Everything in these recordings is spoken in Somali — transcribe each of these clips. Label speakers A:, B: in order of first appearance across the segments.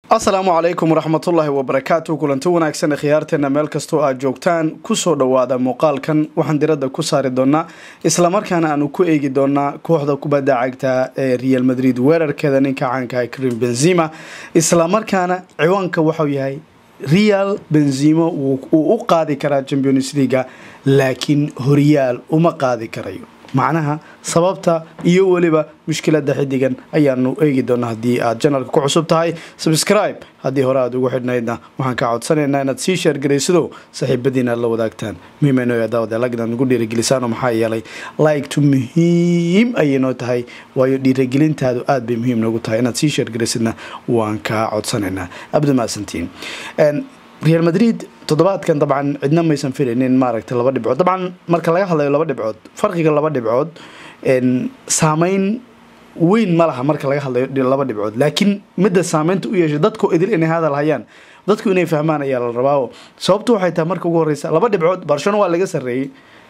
A: asalaamu calaykum waraxmatullaahi wabarakaatu kulanti wanaagsan khiyaarteena meel kastoo aad joogtaan kusoo dhowaada muuqaalkan waxaan diradda ku saari doonaa islamarkaana aanu ku eegi doonaa kooxda kubadda cagta ee real madrid weerarkeeda ninka caanka krim benzima islamarkaana ciwaanka waxau yahay real benzimo uu u qaadi karaa champions leaga laakiin horyaal uma qaadi karayo macnaha sababta iyo weliba mushkilada xidigan ayaanu eegi doonaa haddii aad janalka ku cusub tahay subscribe haddii hore aad ugu xidhnaydna waxaan kaa codsanaynaa inaad sii sheergaraysido saaxiibadiina aad la wadaagtaan muhiimano daawadalag ugu dhiirigelisaano maxaa yeelay like-tu muhiim ayay noo tahay waayo dhiirigelintaadu aad bay muhiim noogu tahay inaad sii sheergaraysidna waan kaa codsanaynaa abdumaasantiin real madrid toddobaadkan dabcan cidna maysan filaynin maaragtay laba dhibcood dabcan marka laga hadlayo laba dhibcood farqiga laba dhibcood saameyn weyn ma laha marka laga hadlayo laba dhibcood laakiin midda saameynta u yeeshay dadku idil inay hadal hayaan dadku inay fahmaan ayaa la rabaa sababtu waxay tahay marka ugu horeysa laba dhibcood barcelona waa laga sarreeyey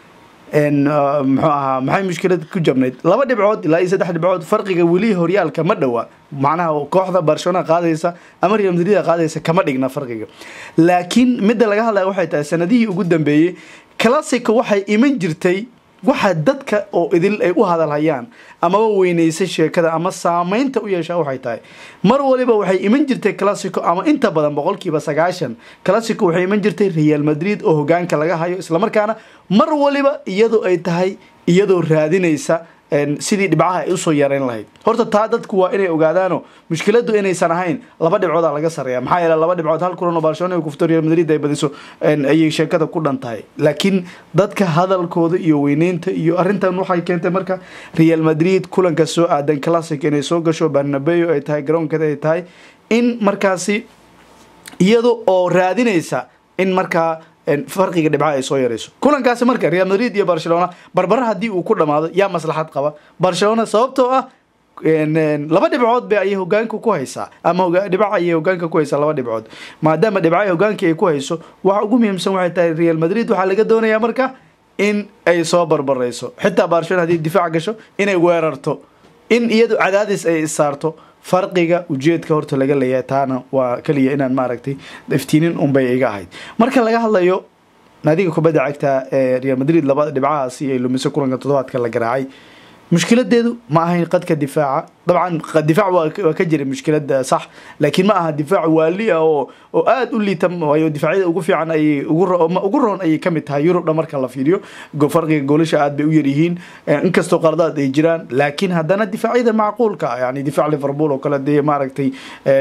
A: muxuu ahaa maxay mushkilad ku jabnayd laba dhibcood ilaa iyo saddex dhibcood farqiga weli horyaalka ma dhowa macnaha kooxda barcelona qaadaysa ama real madrid qaadaysa kama dhigna farqiga laakiin midda laga hadlaya waxay tahay sanadihii ugu dambeeyey classico waxay iman jirtay waxa dadka oo idil ay u hadalhayaan amaba weyneysa sheekada ama saameynta u yeeshaa waxay tahay mar waliba waxay iman jirtay classico ama inta badan boqolkiiba sagaashan classico waxay iman jirtay real madrid oo hogaanka laga hayo islamarkaana mar waliba iyadoo ay tahay iyadoo raadinaysa sidii dhibcaha ay usoo yareyn lahayd horta taa dadku waa inay ogaadaano mushkiladu inaysan ahayn laba dhibcooda laga sareeya maxaa yeele laba dhibcood hal kulan oo barcelona ay kufto real madrid ay badiso ayay sheekada ku dhan tahay laakiin dadka hadalkooda iyo weyneynta iyo arrintan waxay keentay marka real madrid kulanka soo aadan classic inay soo gasho barnabeo ay tahay garoonkeeda ay tahay in markaasi iyada oo raadinaysa in markaa farqiga dhibcaha ay soo yarayso kulankaasi marka real madrid iyo barcelona barbara haddii uu ku dhamaado yaa maslaxad qaba barcelona sababtoo ah laba dhibcood ba ayay hogaanka ku haysaa ama dhibca ayay hogaanka ku haysaa laba dhibcood maadaama dhibcaha hogaanka ay ku hayso waxa ugu muhiimsan waxay tahay real madrid waxaa laga doonayaa marka in ay soo barbarayso xitaa barcelona haddii difaac gasho inay weerarto in iyadu cadaadis ay saarto farqiga ujeedka horta laga leeyahay taana waa keliya inaan maaragtay iftiinin unbay iga ahayd marka laga hadlayo naadiga kubadda cagta ee real madrid labada dhibcahaasi ay lumiso kulanka toddobaadka la garaacay mushkiladeedu ma ahayn qadka difaaca dabcan difaac waa ka jira mushkilada sax laakiin ma aha difaac waali ah oo oo aada u liita waayo difaacyada ugu fiican ayay ugu roon ayay kamid tahay yurubdha marka la fiiriyo farqiga goolasha aad bay u yaryihiin inkastoo qaladaad ay jiraan laakiin haddana difaacyada macquulka yani difaac liverpool oo kale dee maaragtay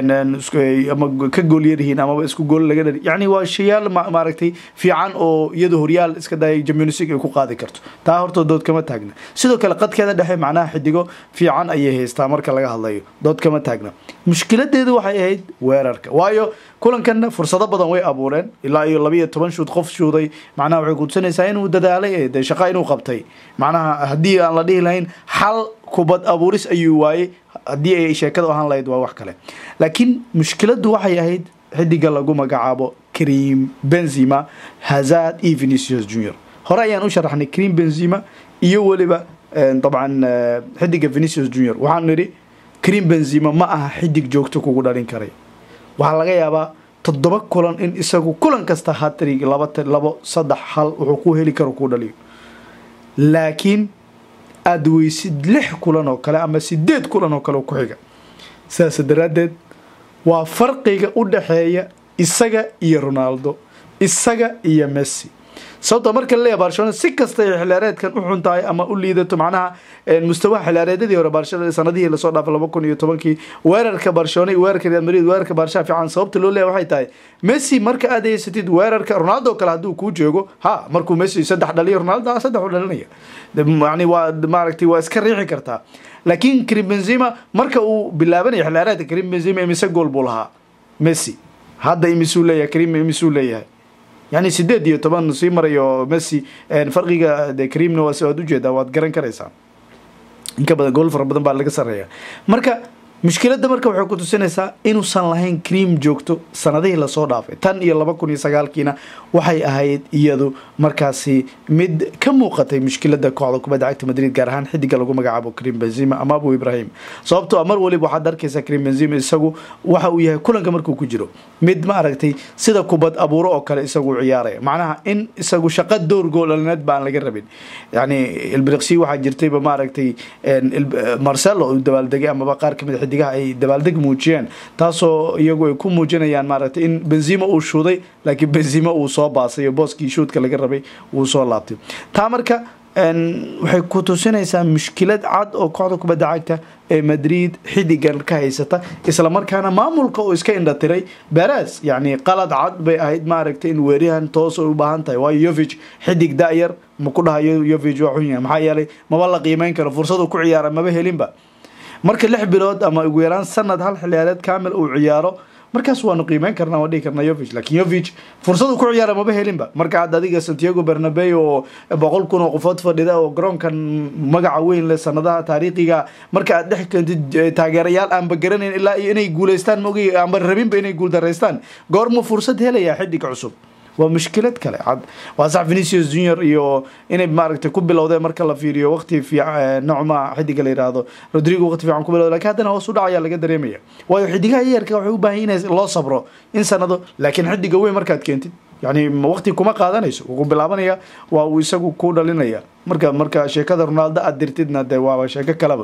A: ama ka gool yaryihiin amaba isku gool laga dhari yani waa shayaal maaragtay fiican oo iyada horyaal iska daya champions league ay ku qaadi karto taa horta dood kama taagna sidoo kale qadkeeda dhexe macnaha xidigo fiican ayay haystaa marka laga hadlayo dood kama taagna mushkiladeedu waxay ahayd weerarka waayo kulankanna fursado badan way abuureen ilaa iyo labiiyo toban shuud qof shuuday macnaha waxay kutusanaysaa inuu dadaalay dee shaqa inuu qabtay macnaha haddii aan la dhihi lahayn xal kubad abuuris ayuu waayey haddii ay sheekada ahaan lahayd waa wax kale laakiin mushkiladu waxay ahayd xidiga lagu magacaabo cream benzima hazard iyo venicius junior hore ayaan u sharaxnay cream benzima iyo weliba dabcan xidiga venicius junior waxaan nidhi cream benzima ma aha xidig joogto kugu dhalin karay waxaa laga yaabaa toddoba kulan in isagu kulan kasta hatrig laba labo saddex hal wuxuu ku heli karo kuu dhaliyo laakiin aada weysid lix kulan oo kale ama sideed kulan oo kale ku xiga sidaas daraaddeed waa farqiga u dhaxeeya isaga iyo ronaldo isaga iyo messi sababta marka laleeya barcelona si kasta ay xilaareedkan u xun tahay ama u liidato macnaha mustawaha xilaareedyadii hore barcelona sanadihii lasoo dhaafay laba kun iyo tobankii weerarka barcelona iyo weerarka real madrid weerarka barsha fiican sababta loo leeya waxay tahay messi marka aad haysatid weerarka ronaldo kale hadduu kuu joogo ha markuu messi saddex dhaliyo ronaldo saddex u dhalinaya yani waa maaragtay waa iska riixi kartaa laakiin karim benzima marka uu bilaabanaya xilaareedka karim benzima imise gool buu lahaa messi hadda imisuu leeyahay karim imisuu leeyahay yani sideed iyo toban sii marayo messi farqiga de karimna waa si waad ujeedaa waad garan karaysaa inka badan gool fara badan baa laga sareeya marka mushkiladda marka waxay ku tusinaysaa inuusan lahayn cream joogto sanadihii lasoo dhaafay tan iyo laba kun iyo sagaalkiina waxay ahayd iyadu markaasi mid ka muuqatay mushkilada kooxda kubadda cagta madrid gaar ahaan xidiga lagu magacaabo cream benzima ama abu ibrahim sababtoo mar waliba waxaad arkaysaa cream benzima isagu waxa uu yahay kulanka markuu ku jiro mid ma aragtay sida kubad abuuro oo kale isagu ciyaaraya macnaha in isagu shaqa door goolalineed ba aan laga rabin yani ilbiriqsi waxaa jirtayba maaragtay marcelo uu dabaaldegay amaba qaar kamid a xidigaha ay dabaaldeg muujiyeen taasoo iyagu ay ku muujinayaan maaragtay in benzima uu shuuday laakiin benzima uu soo baasay oo booskii shuudka laga rabay wuu soo laabtay taa marka waxay ku tusinaysaa mushkilad cad oo kooxda kubadda cagta ee madrid xidigan ka haysata islamarkaana maamulka oo iska indhatiray beres yacni qalad cad bay ahayd maaragtay in weeryahan toos ay u baahan tahay waayo yovig xidig da-yar ma ku dhahayo yovig waa xun yahay maxaa yeelay maba la qiimeyn karo fursadu ku ciyaara maba helinba marka lix bilood ama ugu yaraan sanad hal xiliyaareed kamil uu ciyaaro markaas waanu qiimeyn karnaa waan dhihi karnaa yovig laakiin yovig fursadu ku ciyaara maba helinba marka hadda adiga santiago bernabey oo boqol kun oo qofood fadhida oo garoonkan magaca weyn leh sanadaha taariikhiga marka aad dhex keentid taageerayaal aanba garanayn ilaa iyo inay guuleystaan maogay aanba rabinba inay guuldaraystaan goormuu fursad helayaa xidig cusub waa mushkilad kale cad waa sax venicius junior iyo inay maaragtay ku bilowdeen marka la fiiriyo waqti fiican nocma xidiga la yidhaahdo rodrigo waqti fiican ku bilowda lakin haddana hoos u dhacayaa laga dareemaya waayo xidigaha yayarka waxay u baahan in loo sabro in sanado laakiin xidiga weyn markaad keentid yani waqti kuma qaadanayso wuxuu bilaabanaya waa uu isagu ku dhalinaya marka marka sheekada ronaldo aad dirtidna dee waaba sheeko kaleba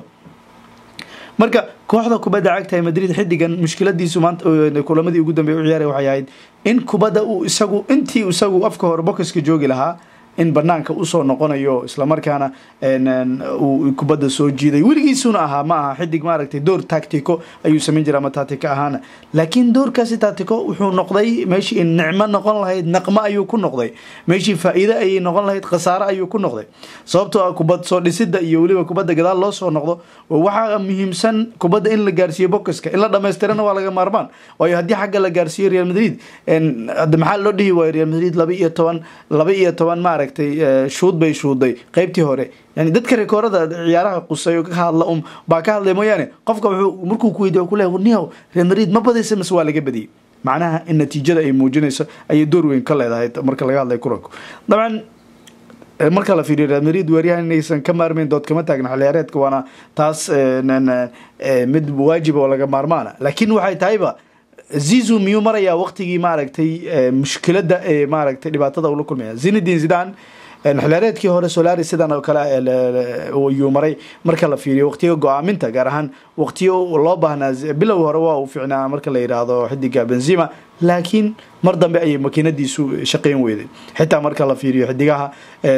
A: marka kooxda kubadda cagta ee madrid xidigan mushkiladiisu maanta kulamadii ugu dambeey u ciyaaraya waxay ahayd in kubadda uu isagu intii isagu afka hore bokiska joogi lahaa in banaanka usoo noqonayo islamarkaana uu kubadda soo jiiday weligiisuna ahaa ma aha xidig maaragtay door tactico ayuu samayn jira ama tactico ahaana laakiin doorkaasi tactico wuxuu noqday meeshii nicmo noqon lahayd naqmo ayuu ku noqday meeshii faa-iide ayay noqon lahayd khasaare ayuu ku noqday sababtoo ah kubad soo dhisida iyo weliba kubadda gadaal loo soo noqdo waxaa muhiimsan kubadda in la gaarsiiyo bokiska in la dhamaystirana waa laga maarmaan waayo haddii xagga la gaarsiiyo real madrid maxaa loo dhihi waayo real madrid laba iyo toban laba iyo toban maarag shuud bay shuuday qeybtii hore yani dadka rekoorada ciyaaraha qusay ka hadla um baa ka hadlay mooyaane qofka wuxuu markuu ku weydiy ku le niyow real madrid ma badaysa mise waa laga badiyey macnaha in natiijada ay muujinayso ayay door weyn ka leedahay marka laga hadlay kulanku dabcan marka la fiiriyo real madrid weeryahan inaysan ka maarmeyn dood kama taagna xilciyaareedka waana taas mid waajib oo laga maarmaana laakiin waxay tahayba zizu miyuu marayaa waqtigii maaragtay mushkilada ee maaragtay dhibaatada ula kulmaya zinedin zidan xilaareedkii hore solari sidan oo kale yuu maray marka la fiiriyo waqtiga go-aaminta gaar ahaan waqtiyo loo baahnaa bilow hore waa uu fiicnaa marka la yidhaahdo xidiga benzima laakiin mar dambe ayay makiinadiisu shaqeyn weyday xitaa marka la fiiriyo xidigaha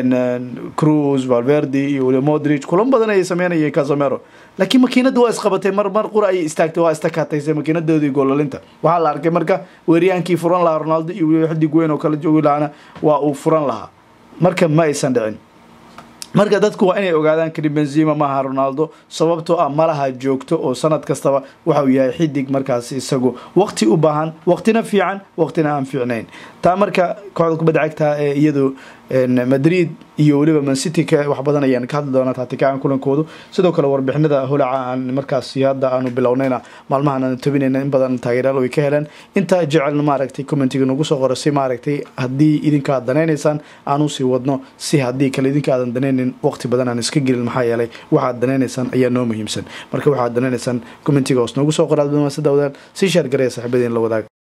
A: cruz valverdi iyo wili modric kulan badan ayay sameynayeen casamero laakiin makiinada waa isqabatay mar mar qura ayay istaagtay waa istakataysay makiinadoodii goolalinta waxaa la arkay marka weeriyaankii furan lahaa ronaldo iyo weliba xidig weyn oo kala joogi lahaana waa uu furan lahaa marka ma aysan dhicin marka dadku waa inay ogaadaan karim benzima maaha ronaldo sababtoo ah malaha joogto oo sanad kastaba waxa uu yahay xidig markaas isagu waqti u baahan waqtina fiican waqtina aan fiicnayn taa marka kooxda kubadda cagta ee iyadu madrid iyo weliba mancity wax badan ayaan ka hadli doonaa taatikaan kulankoodu sidoo kale warbixinada holaca aan markaas hadda aanu bilownayna maalmahan aanu tabinayna in badan taageerayaal way ka heleen inta jecelna maaragtay commentiga nagu soo qoro si maaragtay haddii idinka aad danaynaysaan aanu sii wadno si haddii kale idinka aadan danaynin waqti badan aan iska gelin maxaa yeelay waxaad danaynaysaan ayaa noo muhiimsan marka waxaad danaynaysaan commentiga hoos noogu soo qoraad sida wadaan si shaar garaya saaxiibadiin la wadaag